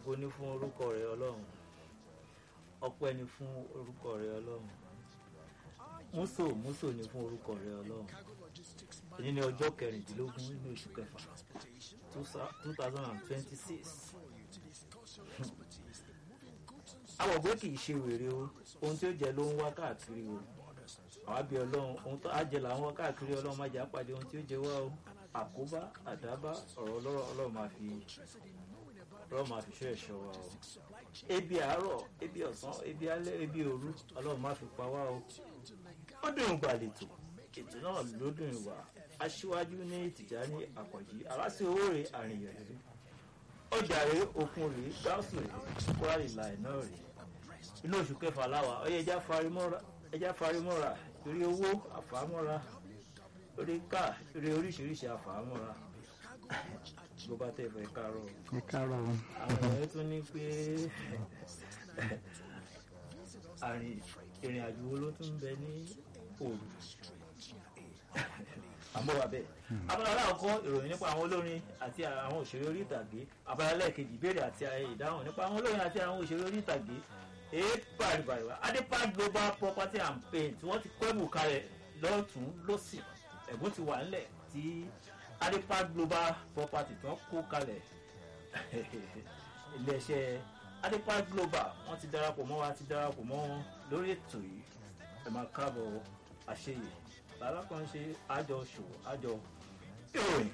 ògo ní fún orúkọ rẹ ọlọ́run ọpẹ́ ni fún orúkọ rẹ ọlọ́run múso múso ni fún orúkọ rẹ ọlọ́run èyí ni ọjọ́ kẹrìndínlógún nínú oṣù kẹfà two thousand and twenty six àwọn ògbé kì í ṣe wèrè o ohun tí ó jẹ ló ń wá káàkiri o àwa bí ọlọ́run ohun tó àjẹ là ń wá káàkiri ọlọ́run má jẹ́ àpàdé ohun tí ó jẹ wá o àkóbá àdábá ọ̀rọ̀ ọlọ́rọ̀ ọlọ́run máa fi ọlọ́run máa fi ṣọ́ ẹ̀ṣọ́ wa o ebi àárọ̀ ebi ọ̀sán ebi alẹ́ ebi òru ọlọ́run máa fi pa wá o ó dùn ìgbà lètò ètò náà ló dùn ìwà aṣíwájú ní ìtìjà ní àkànjí aláṣẹ owó rẹ̀ àrìnyàn rẹ̀ ọjà rẹ̀ okun rẹ̀ gáàsù rẹ̀ kwari láì náà rẹ̀ inú oṣù kẹfà láwà ọyẹ ẹja farimọ́ra torí owó àfàmọ́ra orí ká orí oríṣiríṣi àfàmọ́ra ló bá tẹ̀ fẹ́ kárọ̀ ẹ káàárọ̀ o. àwọn èèyàn tún ní pé àrìn ìrìn àjò wo ló tún bẹ ní òru àmọ́ wà bẹ́ẹ̀. abala aláàkọ́ ìròyìn nípa àwọn olórin àti àwọn òṣèré orí ìtàgé abala lẹ́ẹ̀kejì ìbéèrè àti ìdáhùn nípa àwọn olórin àti àwọn òṣèré orí ìtàgé èé pàrìbàrìbà adepa global property and paint wọ́n ti kọ́ ẹ̀bù kalẹ̀ lọ́tún lọ́sì ẹ̀bùn ti wà nílẹ̀ tí adepa global property tí wọ́n kó kalẹ̀ iléeṣẹ́ adepa global wọ́n ti darapọ̀ mọ́ wa ti darapọ̀ mọ́ wọn lórí ètò yìí ẹ̀ máa káàbọ̀ àṣeyè lálákan ṣe àjọ ṣòwò àjọ ìròyìn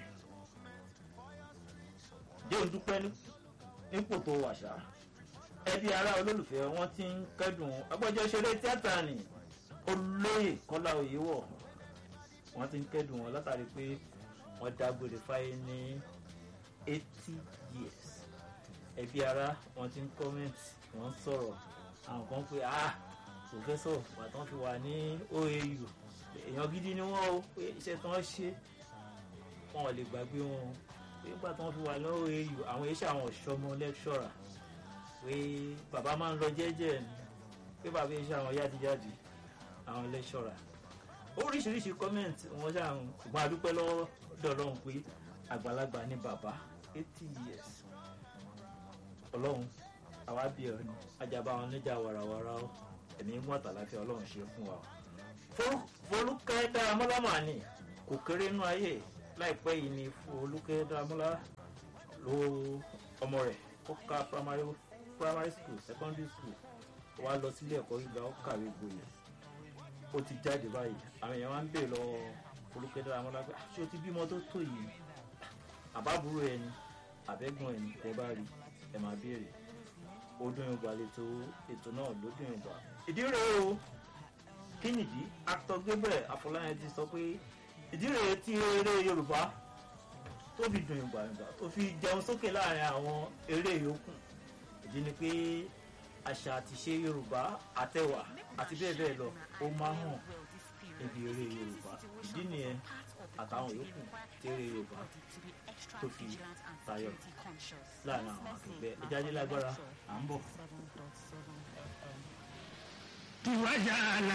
jẹun dúpẹ́ nípò tó wàṣà ẹbí ará olólùfẹ́ wọn ti ń kẹ́dùn agbẹjọ́ ṣeré tíátà ni olóyè kọ́lá oyèwọ̀ wọ́n ti ń kẹ́dùn wọn látàrí pé wọ́n dágbére fáyé ní eighty years ẹbí ará wọn ti ń kọ́mẹ́ǹtì wọ́n ń sọ̀rọ̀ àwọn kan pé ah pòfẹ́sọ̀ bàtàn fi wà ní oau èèyàn gidi ni wọ́n o pé iṣẹ́ tí wọ́n ṣe wọn ò lè gbàgbé wọn o pé nígbà tí wọ́n fi wà ní oau àwọn iṣẹ́ àwọn ọ̀ṣọ́mọ lẹ́kṣọ̀rà pé bàbá máa ń lọ jẹ́jẹ́ ni pé bàbá iṣẹ́ àwọn yádìjáde àwọn lẹ́kṣọ̀rà oríṣiríṣi kọ́mẹ̀ntì wọn ṣáà ń ṣùgbọ́n adúpẹ́ lọ́wọ́ dọ̀lọ́hún pé àgbàlagbà ni bàbá eighty years ọlọ́run àwa bí ọ ni ajaba wọn níjà wàràwàrà ó ẹ̀mí mú àtàláfíà ọlọ́run ṣe fún wa folúkẹ́ dáramọ́lá mà ní kò kéré nú ayé láìpẹ́ yìí ni folúkẹ́ dáramọ́lá ló ọmọ rẹ̀ ó ka primary primary school secondary school wá lọ sílé ẹ̀kọ́ gíga ó kàwé gboyè ó ti jáde báyìí àwọn èèyàn máa ń bèèrè lọ́wọ́ folúkẹ́ dáramọ́lá pé ṣé o ti bímọ tó tó yìí àbábúrò ẹni àbẹ́gbọ̀n ẹni tẹ́ bá rí ẹ máa béèrè ó dún ìgbà lẹ́tọ̀ ètò náà ló dún ìgbà ìdí rèé o kí nìdí actor gabriel afọláyàn ti sọ pé ìdí rèé tí eré yorùbá tó fi dùn ìgbà ìgbà tó fi jẹun sókè láàrin àwọn eré yòókù ìdí ni pé àṣà àti ṣe yorùbá àtẹwà àti bẹ́ẹ̀ bẹ́ẹ̀ lọ ó máa hàn níbi eré yorùbá ìdí nìyẹn àtàwọn yòókù tí eré yorùbá tó fi tayọ láàrin àwọn akẹgbẹ́ ẹjáde lágbára à ń bọ̀. tiwajà